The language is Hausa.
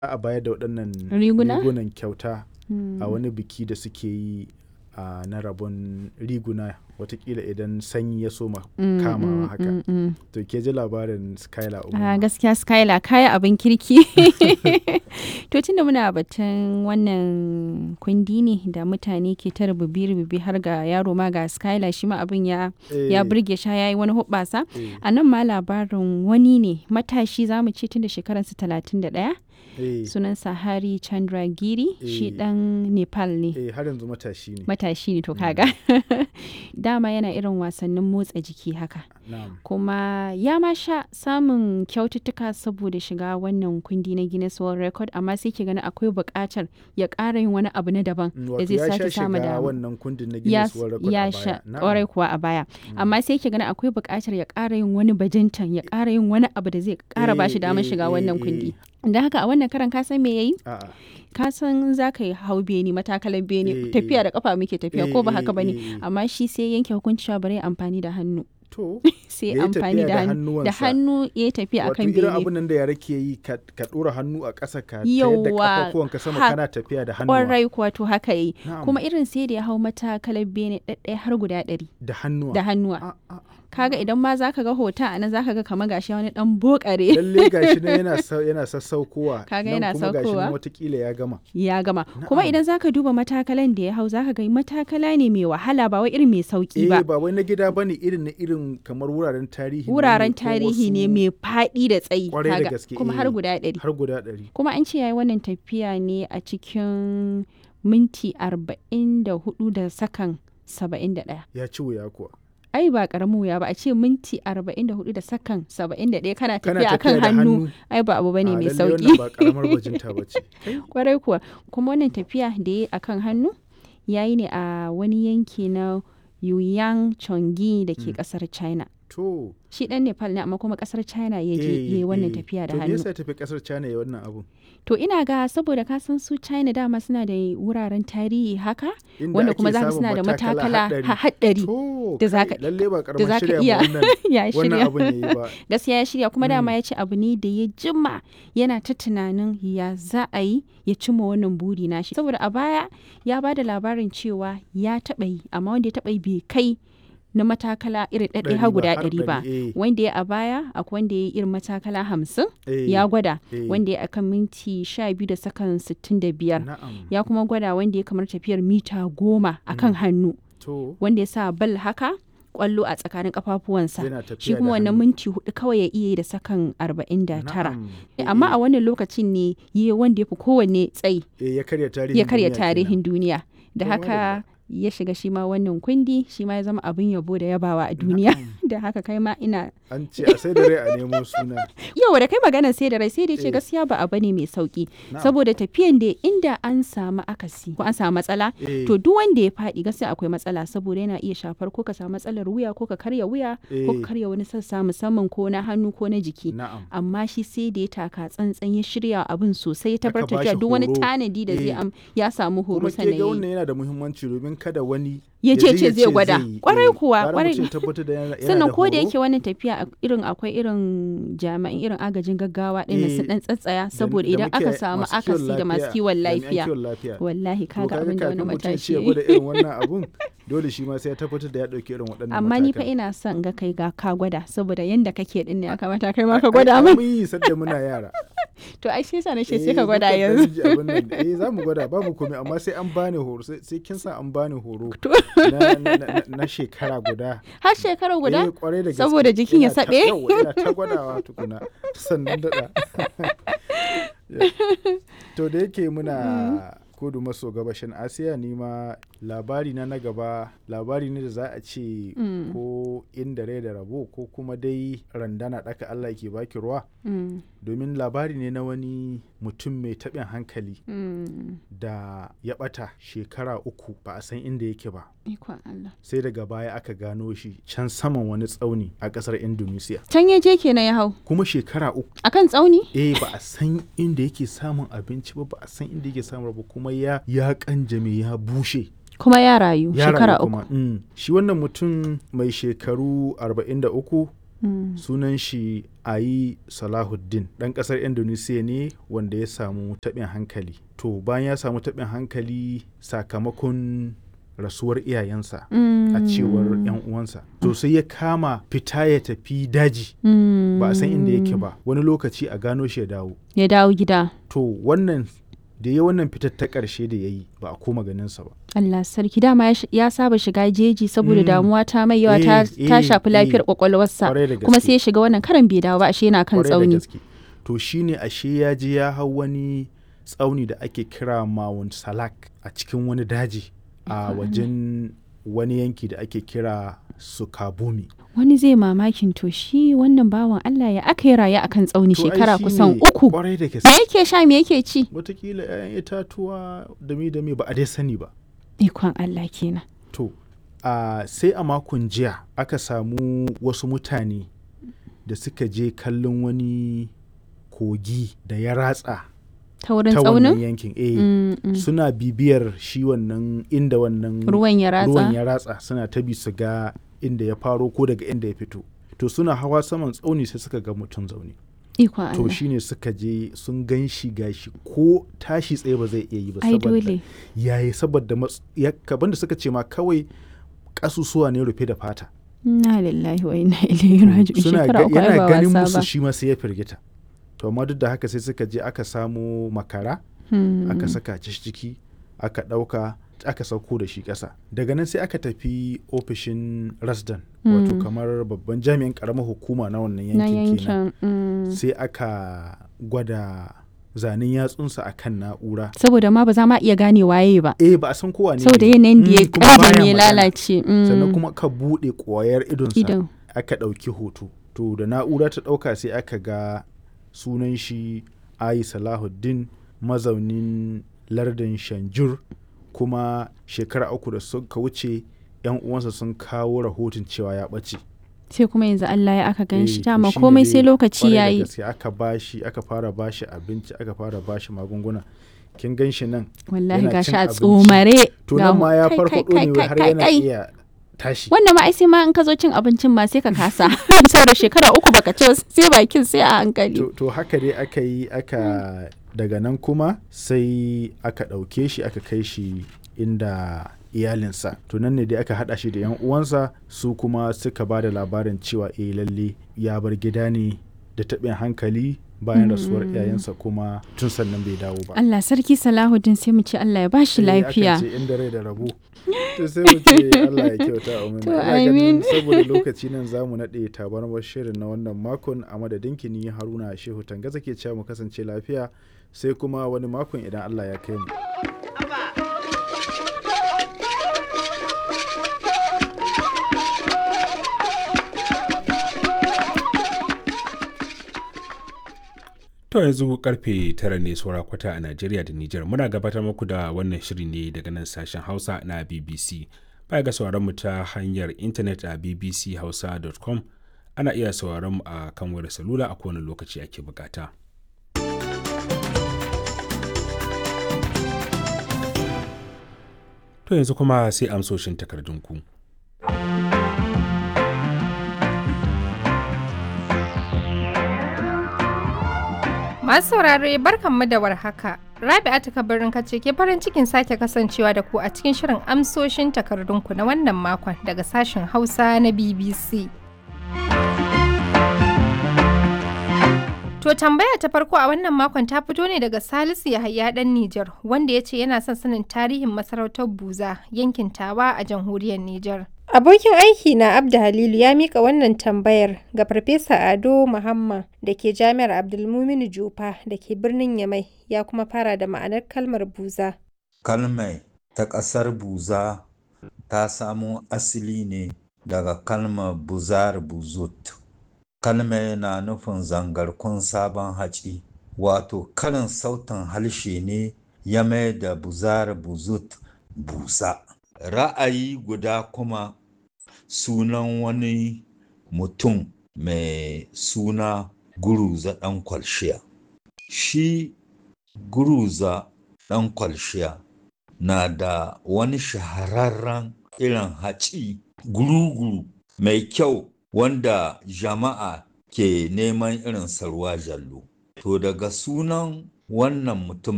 a bayar da waɗannan Riguna? rigunan kyauta Mm. a wani biki da suke yi a na rabon riguna watakila idan sanyi ya soma Mm, kamawa mm, haka mm, mm. to ke ji labarin skylar A umar gaskiya Skylar kaya abin kirki. to tunda muna batun wannan kundi ne da mutane ke ta rububi-rububi har ga yaro ma ga Skylar shi ma abin ya ya burge sha yayi wani hubbasa. A nan ma labarin wani ne matashi za mu ce tun da shekararsa talatin da ɗaya sunansa Hari Chandragiri shi Eh. ɗan Nepal ne. eh har yanzu matashi ne Matashi ne to kaga. Dama yana irin wasannin motsa jiki haka. na'am kuma ya ma sha samun kyaututtuka saboda shiga wannan kundi na Guinness World Record amma sai ke gani akwai buƙatar ya ƙara yin wani abu na daban Mm, da wato zai ya sha sake samu shiga dama. wannan kundin na Ya, Guinness World Record ya a sha baya Na'am. ƙwarai kuwa a baya amma sai ke gani akwai buƙatar ya ƙara yin wani bajintan ya ƙara yin wani abu da zai ƙara ba shi Eh, damar eh, shiga eh, wannan eh. kundi don haka a wannan karan ka san me yayi A'a. ka san za ka yi hau beni matakalan beni Eh, tafiya eh. da kafa muke tafiya Eh, ko ba eh, haka bane eh, eh. amma shi sai yanke hukunci cewa bari ya amfani da hannu to sai Ya yi amfani tafiya da da hannu da hannuwansa. hannu ya yi tafiya wato akan irin bene abin nan da yara ke yi ka ka ɗora hannu a ƙasa ka tayar da Yawwa, kafafuwanka sama ha- kana tafiya da hannuwa kwarai kuwa to haka yi Na'am. kuma irin sai da ya hau matakalar bene ɗaɗɗaya har guda ɗari da hannuwa da hannuwa A- a- kaga idan ma zaka ga hoton a nan zaka ga kamar gashi wani dan bokare lalle gashi nan yana sa- yana sassaukowa Kaga nan yana kuma gashi nan saukowa. watakila ya gama ya gama kuma Na'am. idan zaka duba matakalan da ya hau zaka ga matakala ne mai wahala ba wai irin mai sauki eh ba ba wai na gida bane irin na irin kamar wuraren tarihi ne wuraren ko tarihi ne wasu- mai faɗi da tsayi Kwarai da kaga gaske, kuma eh. har guda ɗari har guda ɗari kuma an ce yayi wannan tafiya ne a cikin minti arba'in da hudu da sakan saba'in da ɗaya ya ci wuya kuwa ai ba karamin wuya ba a ce minti 44 da sakan 71 kana kana tafiya akan da hannu ai ba abu bane A, mai lalle sauki wannan ba karamar bajinta bace kwarai kuwa kuma wannan tafiya da ya akan hannu yayi ne a wani yanki na Yuyang Chongi da ke kasar China to shi dan Nepal ne amma kuma kasar China ya je eh, yayi wannan eh. tafiya da to me hannu yasa ya tafi kasar China ya wannan abu to ina ga saboda ka san su China dama suna da wuraren tarihi haka Inda wanda ake kuma zaka samun suna da matakala haɗari. ha- haɗari to da zaka- kai, lalle ba da karamar zaka shirya iya ma wannan ya wannan shirya abun yayi ba gaskiya ya shirya kuma dama ya ce abu ne da ya jima yana ta tunanin ya za a yi ya cimma wannan buri nashi saboda a baya ya ba da labarin cewa ya taɓa yi amma wanda ya taɓa yi bai kai na matakala irin ɗaɗɗaya Ɗari har ba, guda har ɗari ba ɗari, eh. wanda ya a baya akwai wanda ya yi irin matakala hamsin Eh, ya gwada eh. wanda ya akan minti sha biyu da sakan sittin da biyar na'am ya kuma gwada wanda ya kamar tafiyar mita goma akan hannu to wanda ya sa bal haka kwallo a tsakanin kafafuwansa yana tafiya shi da kuma wannan hannu. minti hudu kawai ya iya yi da sakan 49 Na'am. Eh, amma eh, a wannan lokacin ne yi wanda ya fi kowanne tsayi eh, ya karya tarihin ya karya duniya tarihin duniya da To, haka ya shiga shi ma wannan kundi shi ma ya zama abin yabo da yabawa a duniya da haka kai ma ina kenan. an ce a sai da rai a nemo suna yau da kai magana sai da rai sai da Eh. ce gaskiya ba abu ne mai sauki Na'am. saboda tafiyan da inda an samu akasi ko an samu matsala Eh. to duk wanda ya faɗi gaskiya akwai matsala saboda yana iya shafar ko ka samu matsalar wuya ko ka karya wuya ko Eh. ka karya wani sassa musamman ko na hannu ko na jiki na'am amma shi sai da ya taka tsantsan ya shirya abin sosai ya Aka tabbatar bashi da duk wani horo. tanadi da zai Eh. am ya samu horo kuma ke sannan ga ya yi. wannan yana da muhimmanci domin kada wani Ya ji je ce zai gwada. yi. Kwarai Eh, kuwa, gara kwarai. mutum ya tabbatar da yana- yana sannan ko da horo. yake wannan tafiya a- irin akwai irin jami'an irin agajin gaggawa ɗin Eh, su dan tsatsaya Da- saboda da idan muke aka samu masu kiwon akasi da masu kiwon jami'an lafiya kiwon lafiya wallahi To kaga abin da wani kafin mutum ya matashi ce ya ya yi. gwada irin wannan abun dole shi ma sai ya tabbatar da ya ɗauki irin waɗannan amma ni fa matakan. ina son ga kai ga ka gwada saboda yanda kake din ne ya kamata kai ma Ai- ka gwada ai, min mun yi sadda muna yara to ai sai sa na ce Eh, sai ka gwada mukan yanzu ɗan ji abin nan. eh za mu gwada babu komai amma sai an bani horo sai sai kin sa an bani horo To. na, na, na, na shekara guda har shekara guda Eh, kwarai da gaske. Saboda jikin ya Ina ta- saɓe? yawwa, ina ta gwadawa tukuna sannan daɗa to da yake muna kudu maso gabashin asiya ni ma labari na na gaba labari ne da za a ce ko inda rai da rabo ko kuma dai randana ɗaka allah ke baki ruwa Mm, domin labari ne na wani mutum mai taɓin hankali mm. da ya ɓata shekara uku ba a san inda yake ba ikon Allah sai daga baya aka gano shi can saman wani tsauni a ƙasar indonesia can ya je kenan ya hau kuma shekara uku akan tsauni eh ba a san inda yake samun abinci ba ba a san inda yake samun ba kuma ya ya kanjame ya bushe kuma ya rayu ya shekara rayu uku kuma. Mm. shi wannan mutum mai shekaru 43 Mm. sunan shi ayi salahuddin ɗan ƙasar indonesia ne wanda ya samu taɓin hankali to bayan ya samu taɓin hankali sakamakon rasuwar iyayensa a cewar 'yan uwansa to sai ya kama fita ya tafi daji Mm. ba a san inda yake ba wani lokaci a gano shi ya dawo Ya dawo gida. to wannan da ya wannan fitar ta ƙarshe da ya yi ba a koma ganinsa ba Allah sarki dama ya sh- ya saba shiga jeji saboda Mm. damuwa ta mai yawa ta, Eh, ta eh, shafi lafiyar eh. kwakwalwarsa Kwarai da kuma gaske. sai ya shiga wannan karan bai dawo ba ashe yana kan Kwarai da tsauni. gaske. to shine ashe ya je ya hau wani tsauni da ake kira Mount Salak a cikin wani daji a wajen wani yanki da ake kira Sukabumi. Wani zai mamakin to shi wannan bawan Allah ya aka yi raye akan tsauni To ai shekara shine kusan uku. Kwarai da Me gaske. yake sha me yake ci? Wataƙila 'ya'yan itatuwa dami-dami ba a dai sani ba. Ikon Allah kenan. To, a sai a makon jiya aka samu wasu mutane da suka je kallon wani kogi da ya ratsa Ta wurin ta wannan tsaunin? yankin. Eh, Mm, mm. suna bibiyar shi wannan inda wannan Ruwan ya ruwan ratsa. ya ratsa suna ta bi su ga inda ya faro ko daga inda ya fito. To suna hawa saman tsauni sai suka ga mutum zaune. Ikon To Allah. shine suka je sun gan shi gashi ko tashi tsaye ba zai iya yi ba Ai saboda dole. yayi saboda mats- ya kaban da suka ce ma kawai kasusuwa ne rufe da fata Inna lillahi wa inna ilaihi raji'un. suna Shekara ga- uku ai yana ba ganin wasa musu ba. shi ma sai ya firgita to amma duk da haka sai suka je aka samo makara Hmm. aka saka shi ciki aka ɗauka aka sauko da shi ƙasa daga nan sai aka tafi ofishin rasdan wato Mm. kamar babban jami'in ƙaramar hukuma na wannan Na yankin kenan yankin. mm. sai aka gwada zanen yatsunsa a kan na'ura Saboda ma ba za ma iya gane waye ba. eh ba a san kowa ne Saboda ne. yanayin da Mm, ya kuma ƙara baya ya magana. lalace. mm. sannan kuma ka buɗe ƙwayar idonsa Idon. aka ɗauki hoto to da na'ura ta ɗauka sai aka ga sunan shi ayi salahuddin mazaunin lardin shanjur kuma shekara uku da suka wuce yan uwansa sun kawo rahoton cewa ya ɓace Sai kuma yanzu Allah ya aka gan shi Eh, to dama shine komai dai sai lokaci kwarai da ya yi. gaske aka bashi aka fara bashi abinci aka fara bashi magunguna kin gan shi nan Wallahi yana gashi cin a abinci. tsomare. to ga nan mu- ma ya kai, farfaɗo kai, ne kai, har kai, yana kai. iya tashi Wannan ma ai sai ma in ka zo cin abincin ma sai ka kasa. Saboda shekara uku baka ci ba, sai bakin sai a hankali. to, to haka dai aka yi aka daga nan kuma sai aka ɗauke shi aka kai shi inda iyalinsa to nan ne dai aka haɗa shi da yan uwansa su kuma suka ba da labarin cewa eh lalle ya bar gida ne da taɓin hankali bayan rasuwar iyayensa kuma tun sannan bai dawo ba Allah sarki Salahuddin sai mu ce Allah ya bashi Eh, akan lafiya. ce inda rai da rabo to sai mu ce Allah ya kyauta a To, Ina ganin amin. saboda lokaci nan za mu naɗe tabarmar shirin na wannan makon a madadin kini haruna shehu tangaza ke cewa mu kasance lafiya sai kuma wani makon idan Allah ya kai mu. To yanzu karfe tara ne saura kwata a Najeriya da Nijar muna gabatar muku da wannan shiri ne daga nan sashen Hausa na BBC. Baya ga sauraron mu ta hanyar intanet a bbchausa.com ana iya sauraron mu a kan wayar salula a kowane lokaci ake bukata. To yanzu kuma sai amsoshin takardunku. Masu saurare barkanmu da warhaka. Rabi'atu kabarin kace ke farin cikin sake kasancewa da ku a cikin shirin amsoshin takardunku na wannan makon daga sashen Hausa na BBC. To tambaya ta farko a wannan makon ta fito ne daga Salisu Yahaya dan Nijar wanda ya ce yana son sanin tarihin masarautar Buza yankin Tawa a jamhuriyar Nijar. Abokin aiki na Abda Halilu ya mika wannan tambayar ga Farfesa Ado Muhammad da ke Jami'ar Abdulmuminu Jufa da ke birnin Yamai ya kuma fara da ma'anar kalmar buza. Kalmai ta ƙasar Buza ta samo asali ne daga kalmar buzar buzut. Kalmai na nufin zangarkun sabon haci, wato karin sautin harshe ne ya mai da buzar buzut busa. Ra'ayi guda kuma sunan wani mutum mai suna guruza ɗan kwalshiya. Shi guruza ɗan kwalshiya na da wani shahararren irin haci guru-guru mai kyau wanda jama'a ke neman irin ruwa jallo. To daga sunan wannan mutum